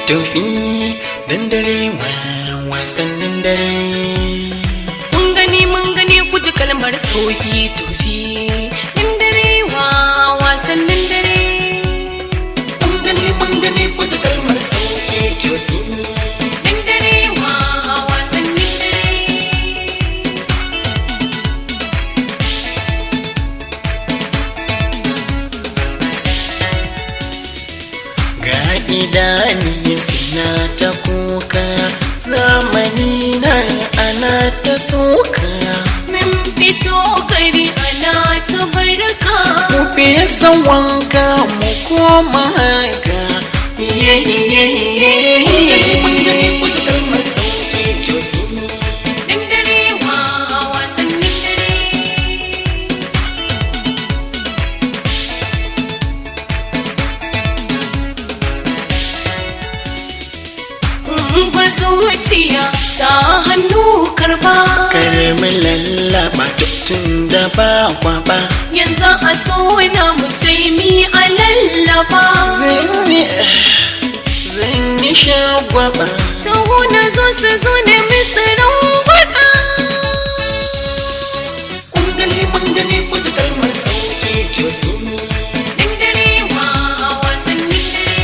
tofi dandare wa wasannin dare Mun gani mun gani ku ji kalmar sauki tofi in dare wa wasannin dare. mun gani mun gani ku ji kalmar sauki tofi In dare wa wasannin dare. ga idani suna ta kuka zamani na ana ta suka Min fito gari ana ta barka. mu fesa wanka mu koma haka iye iye iye mun gani ku ji kalmar sauki tofi In dare wa wasannin dare. Gwa zuciya sa hannu karba karamin lallaba tun da ba kwaba yanzu a so na mu sai mi a lallaba zan yi zan yi shagwaba taho na zo su zo da misirin gwada kun gani mun gani ku ji kalmar sauki jofi in dare wa wasannin dare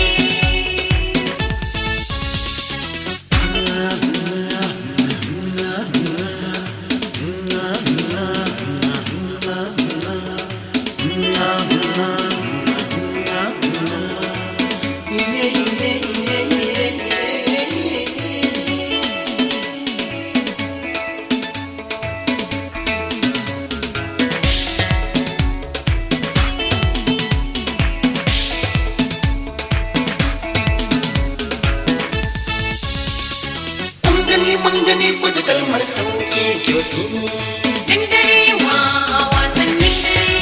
kun gani mun gani ku ji kalmar sauki jofi in dare wa wasannin dare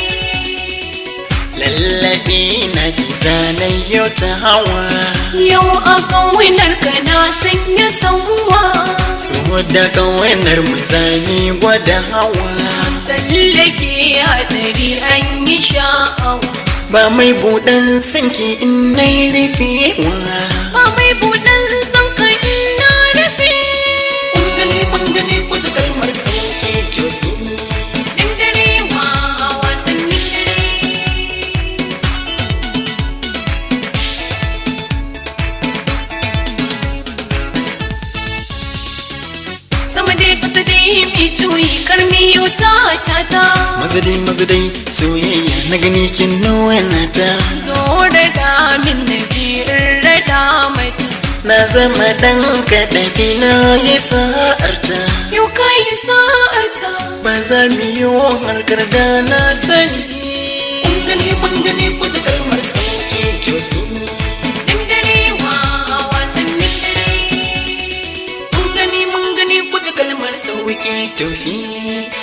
lallabi na ki zanen yau ta hawa Yau a ƙawinar ka na sanya sanwa so da kawanar mu zami gwada hawa Tsallake hadari an yi sha'awa ba mai buɗan sanki in nai rufewa Ba mai buɗan son ka ina rufe kun gani mun gani ku ji kalmar sauki jofi In dare wa wasannin dare Sama dai kasa dai mai juyi karmi yau ta ta ta mazadai mazadai soyayya na gani kin nuna ta Zo da damin na jirin rada mata na zama dan kaɗaɗi na yi sa'arta Yau ka yi sa'arta ba za mu yi harkar da na sani kun gani mun gani ku ji kalmar sauki jofi In dare wa wasannin dare kun gani mun gani ku ji kalmar sauki tofi